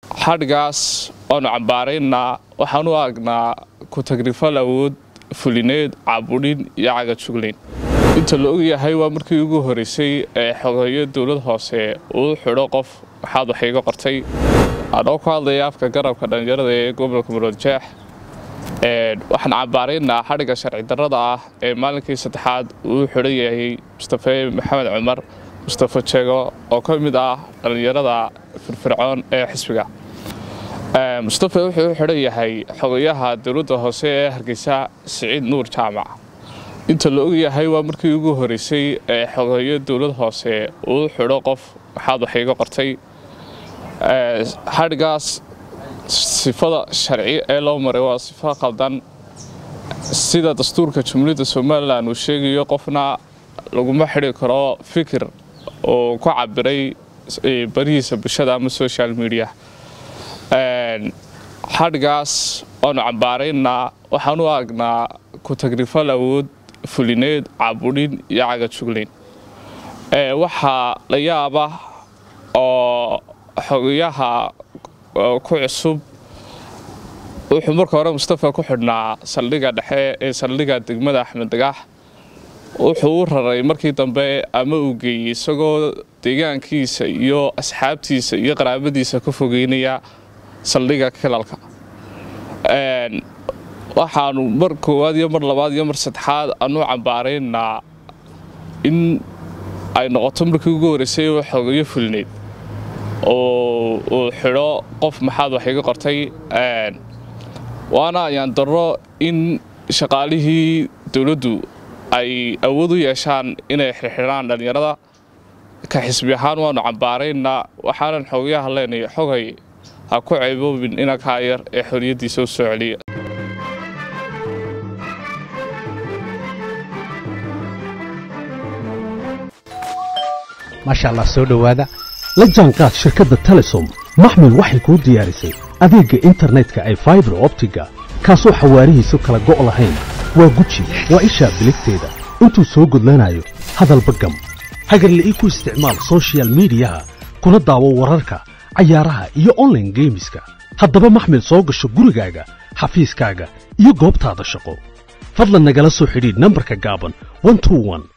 xadhgaas waanu cambaaraynaa waxaan u aragnaa ku-tagrifal awood fulineed caabudhin iyo cagajuglayn inta la ogyahay waa markii ugu horeysay ee xogeeyo dowlad hoose uu xidho qof maxaad wax iga qortay anoo ku hadlaya afka garabka dhallinyarada ee gobolka muroodjeex waxaan cambaaraynaa xadhigga sharci darrada ah ee maalinkii saddexaad uu xidhan yahay mustafe maxamed cumar mustafe jego oo ka mid ah dhallinyarada firfircoon ee xisbiga mustafe wuxuu u xidhan yahay xogayaha dowladda hoose ee hargeysa siciid nuur jaamac inta la ogyahay waa markii ugu horeysay ee xogeeyo dowlad hoose uu xidho qof maxaad wax iga qortay xadhiggaas sifada sharci ee loo maray waa sifo qaldan sida dastuurka jumhuuriyadda somalilan uu sheegayo qofna laguma xidhi karo fikir oo ku cabiray barihiisa bulshada ama social media xadhgaas waanu cambaaraynaa waxaan u aragnaa ku-tagrifal awood fulineed caabudhin iyo cagajuglayn waxaa la yaaba oo xogayaha ku cusub wuxuu marka hore mustafa ku xidhnaa saldhigga dhexe ee saldhigga degmada axmed dagax wuxuu u raray markii dambe ama uu geeyey isagoo deegaankiisa iyo asxaabtiisa iyo qaraabadiisa ka fogeynaya saldhigga kilalka waxaanu mar koowaad iyo mar labaad iyo mar saddexaad aanu cambaaraynaa in ay noqoto markii ugu horeysay oo xogeeyo fulineed oo uu xidho qof maxaad wax iga qortay waana ayaan darro in shaqaalihii dowladdu ay awood u yeeshaan inay xirxidhaan dhallinyarada ka xisbi ahaan waanu cambaaraynaa waxaanan xogayaha leenahay xogay ha ku ceyboobin inankaa yar ee xoriyaddiisa u soo celiya maasha allah soo dhowaada la jaanqaad shirkadda telesom maxmil waxay kuu diyaarisay adeegga internetka ay faibar optiga kaasoo xawaarihiisu kala go' lahayn waa guji waa ishaa biligteeda intuu soo gudlanayo hadalba gam hagarle ii ku isticmaal sochial midiyaha kuna daawo wararka cayaaraha iyo onlaine geemiska haddaba maxmil soo gasho gurigaaga xafiiskaaga iyo goobtaada shaqo fadlan nagala soo xidhiidh nambarka gaaban